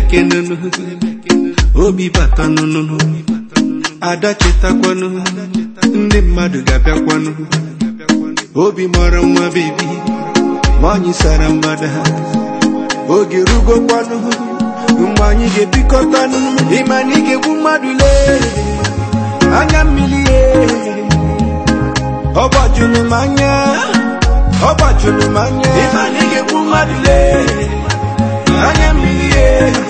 emekenunu obi batanụnụnụ ada chetakwanụ ndị mmadụ ga-abịakwanụ obi mara nwa bebi nwanyị sara mgbada oge rugokwanụ mgbe anyị ga-ebikọtanụ ịma na ị ga-egbu mmadụ lee anya mmiri ye ọ gbajuru m anya ọ gbajuru m anya ịma na ị ga-egbu mmadụ lee anya mmiri ye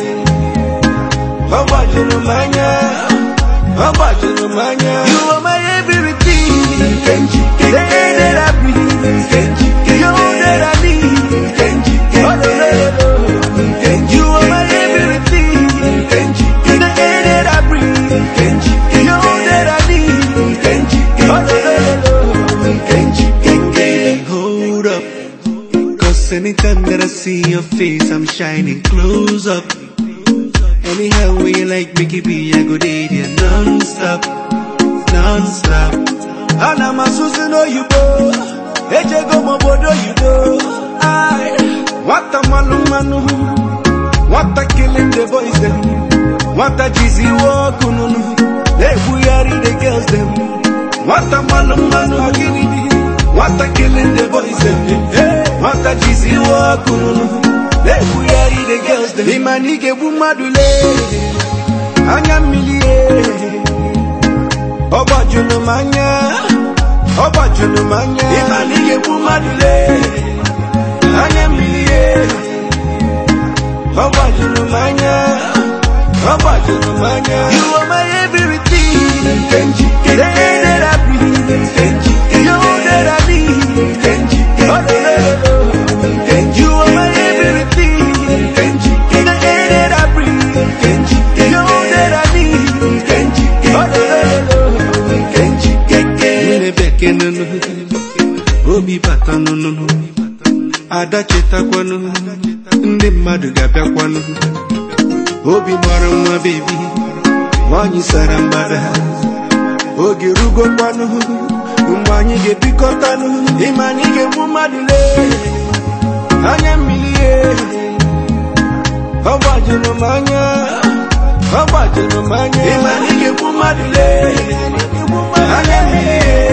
ọ gbajuru m anya ọ gbajuru m anya you are my everything Kenji, the air that I breathe Kenji, you that I need Kenji, oh, no, no, no, no. you are my everything Kenji, the air that I breathe Kenji, you that I need Kenji, oh, no, no, no, no. Kenji, Baby, hold up. Cause anytime that I see your face, I'm shining close up. Anyhow, when you like Mickey B, I go date you non-stop, non-stop. And I'm a Susan Oyibo, Ejego Mobodo Yibo. I, what a manu manu, what a killing the boys them, what a cheesy walk ununu, they buyari the girls them. What a manu manu, what a killing the boys them, what a cheesy walk ununu, they buyari the girls them. Imani ke bumadule, anya milie. ọgbajunu m anya ọgbajunu m anya ịma na ị ga-egbu mmadụ lee anya mmiri ye ọgbajunu m anya ọgbajunu m anya you are my everything Kenji, the air that I breathe Kenji, you that I need Kenji, oh, no, no, no, no. you are my everything Kenji, the air that I breathe Kenji, you that I need Kenji, oh, no, no, no, no. Kenji, Nne bekenunu obi batanụnụnụ ada chetakwanụ ndị mmadụ ga-abịakwanụ obi mara nwa bebi nwanyị sara mgbada oge rugokwanụ mgbe anyị ga-ebikọtanụ ịma na ị ga-egbu mmadụ lee anya mmiri ye ọ gbajuru m anya ọ gbajuru m anya ịma na ị ga-egbu mmadụ lee anya mmiri ye